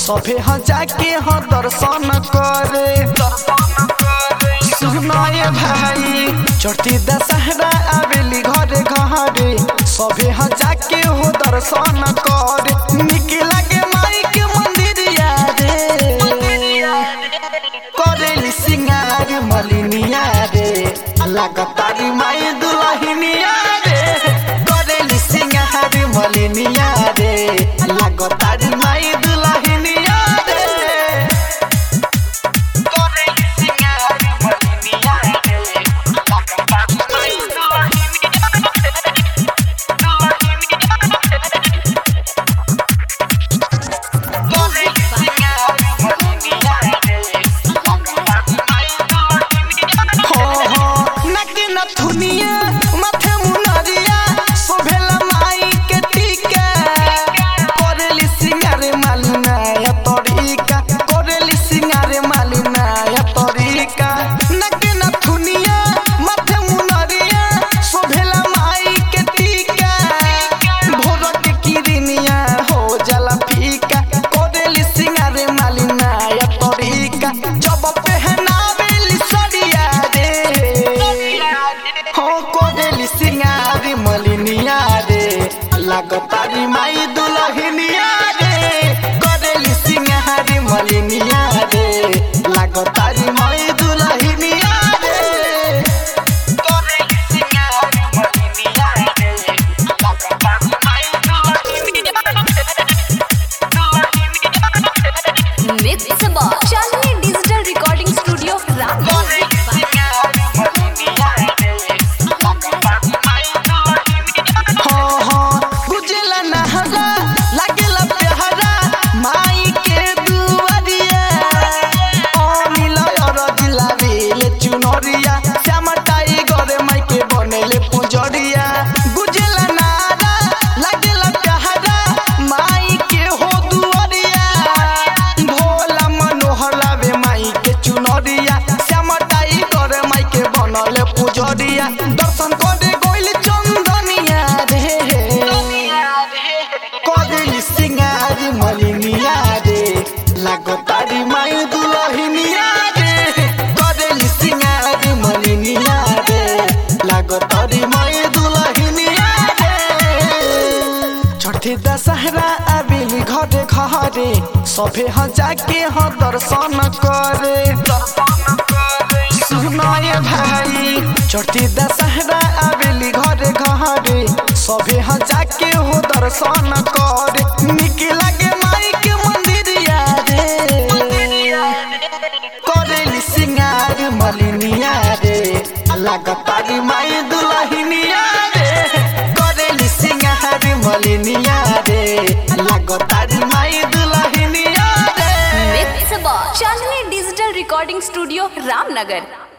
सभे ह जाके ह दर्शन करे सुनाए भाई चढ़ती दशहरा आवेली घरे घरे सभे ह जाके हो दर्शन करे निक लागे माई के मंदिरिया रे करेली सिंगार मलिनिया रे लागतारी माई दुलहिनिया रे करेली सिंगार मलिनिया रे लागतारी माई दुलहिनिया रे करेली सिंगार मलिनिया रे लागतारी माई जब पहनावेली सड़िया रे हो कोडेली सिंगारी मलिनिया रे लागतारी माई दुलहिनिया रे कोडेली सिंगारी मलिनिया रे लागतारी माई दुलहिनिया रे कोडेली सिंगारी मलिनिया रे लागतारी माई mix box Chandni digital recording studio Ramnagar हाँ हाँ गुजला नहरा लागेला प्यारा माई के दुआरिया अनिल अरजिला बेले चुनरिया श्यामा टाइगर माई के बनेले पुजरिया गुजला नारा लागेला प्यारा माई के हो दुआरिया भोला मनोहर लावे माई के चुनरिया श्यामा टाइगर माई के बनले पुजरिया दर्शन करे गोइल चंदनिया रे कदेली सिंगारी मलिनिया रे लागतारी माई दुलहिनिया रे कदेली सिंगारी मलिनिया रे लागतारी माई दुलहिनिया रे छठी दशहरा आबिली घरे घरे सभे ह जाके ह दर्शन करे सुनाए भाई छठी दशहरा आबिली घरे घरे सभे ह जाके हो दर्शन करे निक लागे माई के मंदिरिया रे करेली सिंगार मलिनिया रे लागतारी माई दुलहिनिया रे करेली सिंगार मलिनिया रे लागतारी माई दुलहिनिया रे mix box Chandni digital recording studio Ramnagar